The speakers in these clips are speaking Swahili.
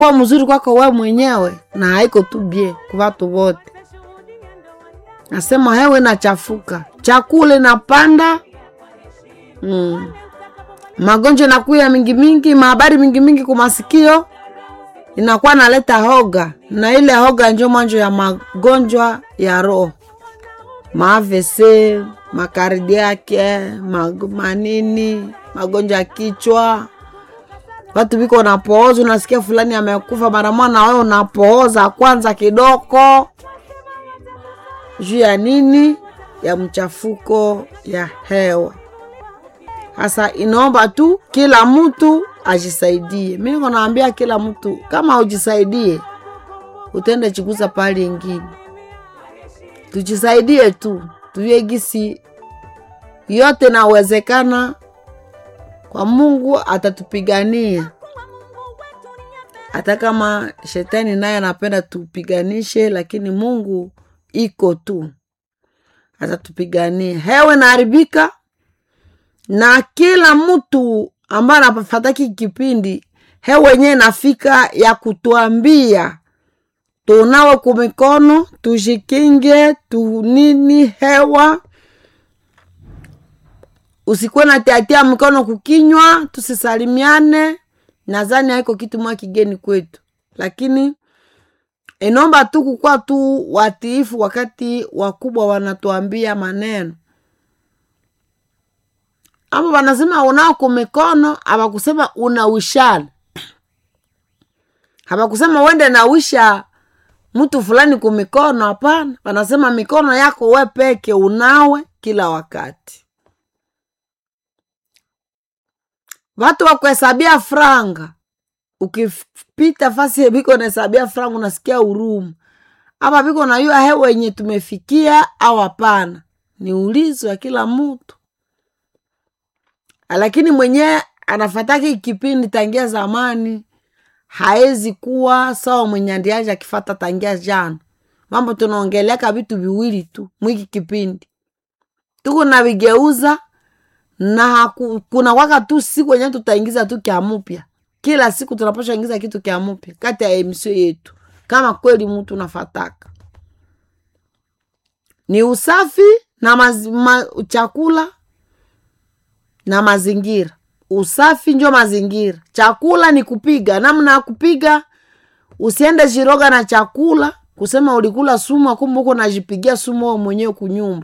kuwa mzuri kwako we mwenyewe na haiko tu bie kwa watu wote. Nasema hewe nachafuka, chakula inapanda mm. magonjwa nakuya mingi mingi, mahabari mingi mingi kumasikio inakuwa naleta hoga, na ile hoga njo mwanjo ya magonjwa ya roho, maavese, makardiake, mag, manini, magonjwa ya kichwa. Watu biko unapooza, unasikia fulani amekufa, mara mwana wewe unapooza kwanza kidogo juu ya nini? Ya mchafuko ya hewa. Hasa inaomba tu kila mtu ajisaidie. Mi niko naambia kila mtu, kama ujisaidie utende chikuza pale ingine, tujisaidie tu, tujue gisi yote nawezekana kwa Mungu atatupigania, hata kama shetani naye anapenda tupiganishe, lakini Mungu iko tu atatupigania. Hewe naharibika na kila mtu ambaye anafataki kipindi hewe wenyewe nafika ya kutuambia tunawe kumikono tushikinge tunini hewa usikuwe na tiatia mikono kukinywa, tusisalimiane. Nadhani haiko kitu mwa kigeni kwetu, lakini inaomba tu kukuwa tu watiifu wakati wakubwa wanatuambia maneno ama wanasema unao kumikono, hawakusema unawishana, hawakusema wende nawisha mtu fulani kumikono. Hapana, wanasema mikono yako we peke unawe kila wakati. Watu wakuhesabia franga, ukipita fasi biko nahesabia franga, unasikia huruma hapa biko nayua hewa yenye tumefikia au hapana. Ni ulizo wa kila mtu, lakini mwenyewe anafataki kipindi tangia zamani haezi kuwa sawa mwenye andiaja akifata tangia jana. Mambo tunaongeleaka vitu viwili tu mwiki kipindi tuku navigeuza na kuna waka tu siku wenyewe tutaingiza tu kya mupya kila siku tunapasha ingiza kitu kya mupya kati ya emisio yetu, kama kweli mtu nafataka ni usafi na maz, ma, chakula na mazingira. Usafi njo mazingira, chakula ni kupiga. Namna ya kupiga, usiende jiroga na chakula kusema ulikula sumu, kumbe uko najipigia sumu wewe mwenyewe kunyumba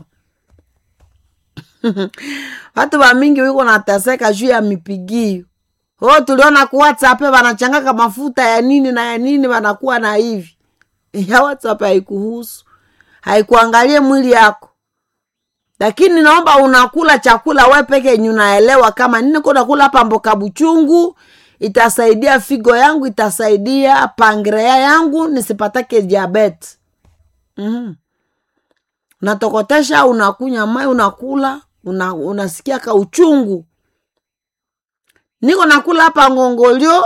watu wamingi wiko nateseka juu ya mipigio. Oh, tuliona ku WhatsApp wanachangaka mafuta ya nini na ya nini, wanakuwa na hivi ya WhatsApp haikuhusu, haikuangalie mwili yako, lakini naomba unakula chakula we peke yenye unaelewa kama nini ko nakula hapa, mboka buchungu itasaidia figo yangu, itasaidia pangrea yangu nisipatake diabetes. mm-hmm. Unatokotesha, unakunya mai, unakula una, unasikia ka uchungu. Niko nakula hapa ngongolio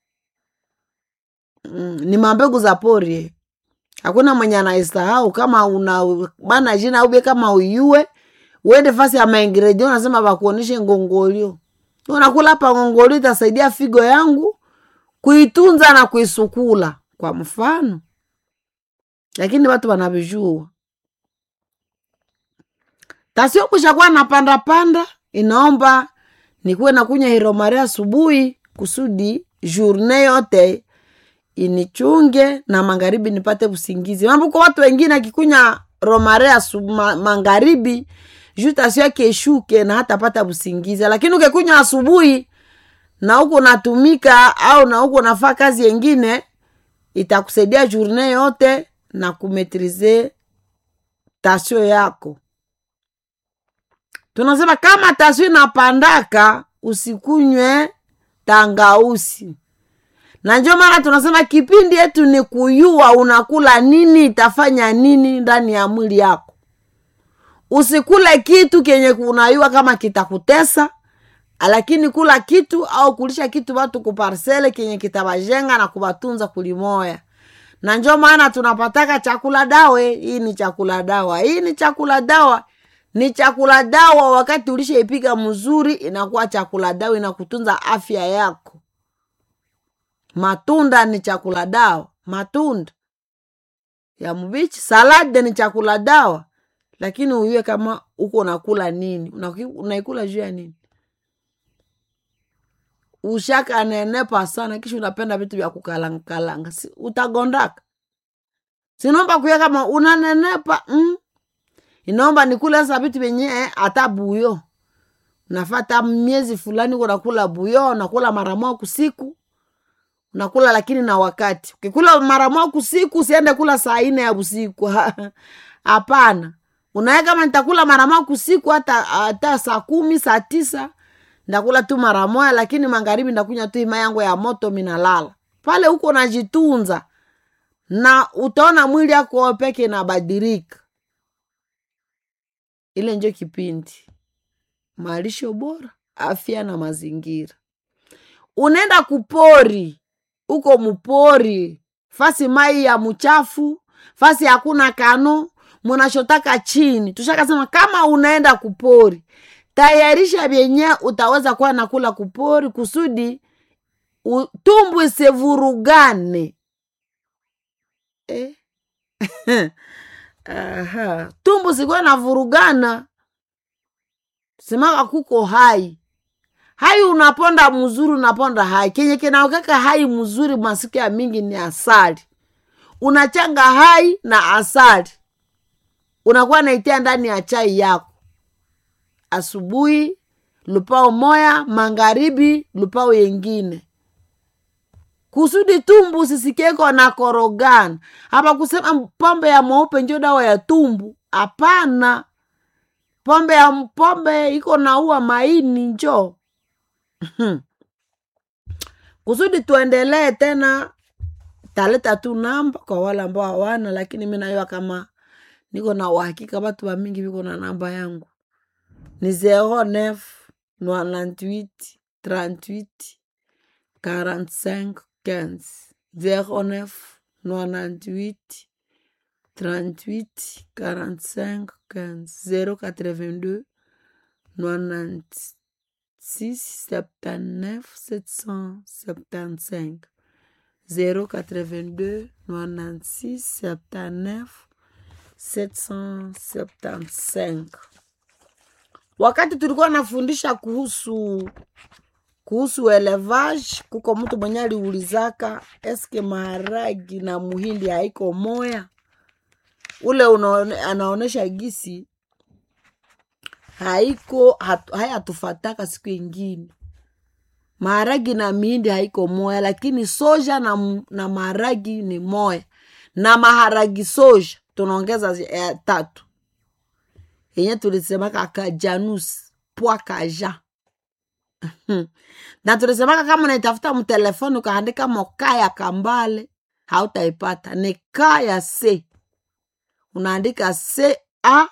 mm, ni mambegu za pori, hakuna mwenye anaisahau. Kama una bana jina ube kama uyue uende fasi ya maingredient, unasema bakuoneshe ngongolio. Unakula hapa ngongolio, itasaidia figo yangu kuitunza na kuisukula, kwa mfano, lakini watu wanavijua tasio kushakuwa na panda panda, inaomba nikuwe nakunya hiromare asubuhi kusudi journe yote inichunge na magharibi nipate usingizi. Mambo kwa watu wengine akikunya romare asubu, ma, magharibi juu tasio yake ishuke na hata pata usingizi, lakini ukikunya asubuhi na huko natumika au na huko nafaa kazi yengine, itakusaidia journe yote na kumetrize tasio yako tunasema kama taswi napandaka usikunywe tangausi, na njo maana tunasema kipindi yetu ni kuyua unakula nini, itafanya nini ndani ya mwili yako. Usikule kitu kenye unayua kama kitakutesa, lakini kula kitu au kulisha kitu watu kuparsele kenye kitawajenga na kuwatunza kulimoya. Na njo maana tunapataka chakula dawe. Hii ni chakula dawa, hii ni chakula dawa ni chakula dawa. Wakati ulishaipiga mzuri, inakuwa chakula dawa, inakutunza afya yako. matunda ni chakula dawa matunda ya mbichi salade ni chakula dawa lakini uyue kama uko unakula nini Unaki- unaikula juu ya nini ushaka nenepa sana kisha unapenda vitu vya kukalangakalanga si, utagondaka sinomba kuya kama unanenepa mm. inaomba nikule sasa vitu vyenye hata buyo nafata miezi fulani unakula buyo unakula mara moja kusiku unakula lakini na wakati ukikula mara moja kusiku usiende kula saa ine ya usiku hapana unaye kama nitakula mara moja kusiku hata hata saa kumi saa tisa ndakula tu mara moja lakini magharibi ndakunywa tu ima yangu ya moto minalala pale huko najitunza na utaona mwili yako peke inabadilika ile njo kipindi malisho bora afya na mazingira unaenda kupori uko mupori fasi mai ya mchafu fasi hakuna kano munashotaka chini tushakasema kama unaenda kupori tayarisha vyenye utaweza kuwa nakula kupori kusudi u- tumbu isivurugane eh? Aha. tumbu sikuwa navurugana semaka kuko hai hai unaponda mzuri unaponda hai kenye kinaokeka hai mzuri masiku ya mingi ni asali unachanga hai na asali unakuwa naitia ndani ya chai yako asubuhi lupao moya magharibi lupao yengine kusudi tumbu sisikeko na korogana hapa kusema pombe ya mweupe njo dawa ya tumbu hapana pombe ya pombe iko naua maini njo kusudi tuendelee tena taleta tu namba kwa wale ambao hawana lakini mi nayua kama niko na uhakika watu wa mingi viko na namba yangu ni 09 98 38 45 15 09 98 38 45 15 082 96 79 775 082 96 79 775 wakati tulikuwa nafundisha kuhusu kuhusu elevage kuko mtu mwenye aliulizaka eske maharagi na muhindi haiko moya ule unaone, anaonesha gisi haiko hatu, hayatufataka siku ingine maharagi na mihindi haiko moya lakini soja na, m- na maharagi ni moya na maharagi soja tunaongeza zi- eh, tatu yenye tulisemaka kajanus pwa kaja na tulisemaka kama unaitafuta mtelefoni ukaandika moka ya kambale hautaipata ni ka ya c unaandika c a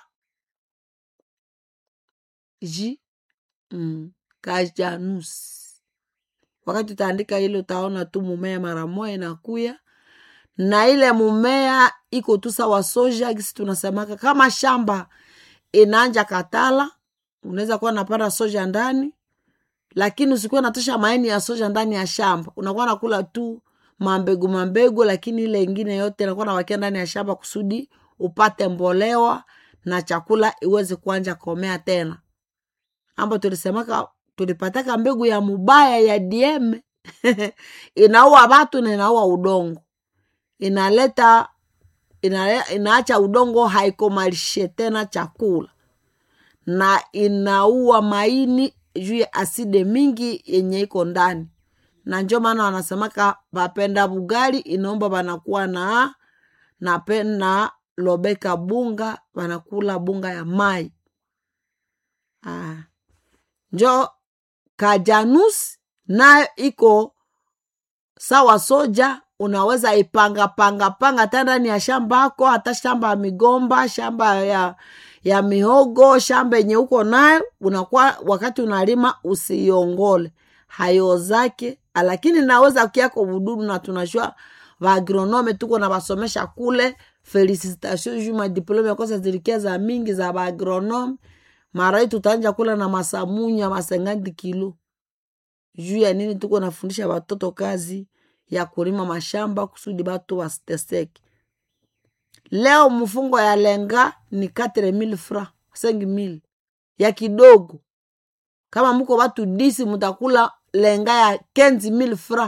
j mm, kajanus wakati utaandika ile utaona tu mumea mara moja inakuya na ile mumea iko tu sawa soja gisi tunasemaka kama shamba inaanja katala unaweza kuwa napanda soja ndani lakini usikuwa natosha maini ya soja ndani ya shamba unakuwa nakula tu mambegu mambegu lakini ile ingine yote inakuwa nawakia ndani ya shamba kusudi upate mbolewa na chakula iweze kuanja komea tena ambo tulisemaka tulipataka mbegu ya mubaya ya dieme inaua watu na inaua udongo inaleta inale, inaacha udongo haikomalishe tena chakula na inaua maini juu ya aside mingi yenye iko ndani na njo maana wanasemaka bapenda bugali inaomba banakuwa na na pena lobeka bunga banakula bunga ya mai ah. njo kajanus nayo iko sawa soja unaweza ipanga panga panga hata ndani ya shamba ako hata shamba ya migomba shamba ya ya mihogo shamba yenye uko nayo unakuwa wakati unalima usiiongole hayo zake lakini naweza kiako vududu na tunashua vaagronome tuko na vasomesha kule felicitation juu madiplome kosa zilikia za mingi za vaagronome marai tutaanja kula na masamunya masengandi kilo juu ya nini tuko nafundisha watoto kazi ya kulima mashamba kusudi batu wasiteseke leo mfungo ya lenga ni 4000 fra 5000 ya kidogo kama muko watu disi mutakula lenga ya 15000 fra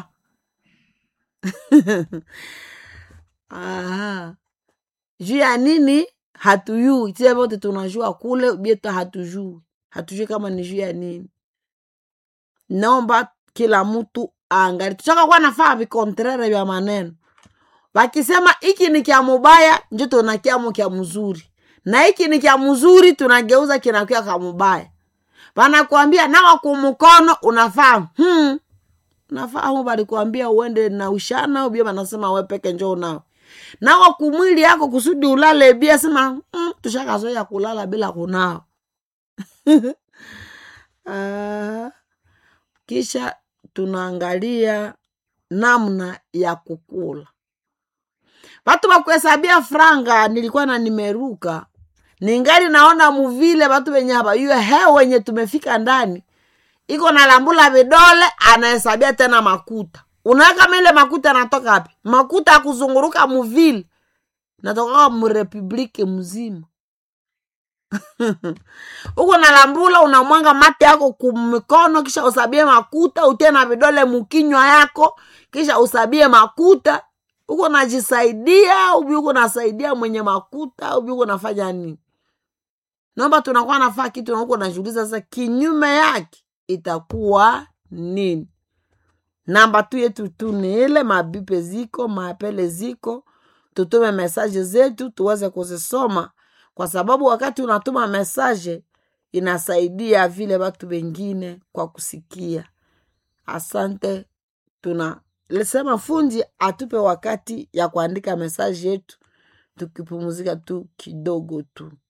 Aha. juu ya nini hatuyui sie vote tunajua kule bieto hatujui hatujui kama ni juu ya nini naomba kila mtu angali tuchaka kuwa nafaa vikontrere vya maneno wakisema hiki ni kya mubaya njo tunakiamo kya mzuri na hiki ni kya mzuri tunageuza kinakuya ka mubaya wanakuambia nawa kumukono unafaa hmm. unafaa hu balikuambia uende na ushana ubia wanasema we peke njo unao nawa kumwili yako kusudi ulale bia sema mm, tushakazoea kulala bila kunao Ah, kisha tunaangalia namna ya kukula watu wakuhesabia franga nilikuwa na nimeruka ningali naona muvile watu wenye habayue he wenye tumefika ndani iko na lambula vidole anahesabia tena makuta unaweka kama ile makuta anatoka wapi makuta ya kuzunguruka muvile natokaa murepubliki mzima uko na lambula unamwanga mate yako kumikono kisha usabie makuta utie na vidole mukinywa yako kisha usabie makuta uko najisaidia ubi uko nasaidia mwenye makuta ubi uko nafanya nini naomba tunakuwa nafaa kitu na uko najiuliza sasa kinyume yake itakuwa nini namba tu yetu tu ni ile mabipe ziko maapele ziko tutume mesaje zetu tuweze kuzisoma kwa sababu wakati unatuma mesaje inasaidia vile watu wengine kwa kusikia asante tuna lisema fundi atupe wakati ya kuandika mesaje yetu tukipumuzika tu kidogo tu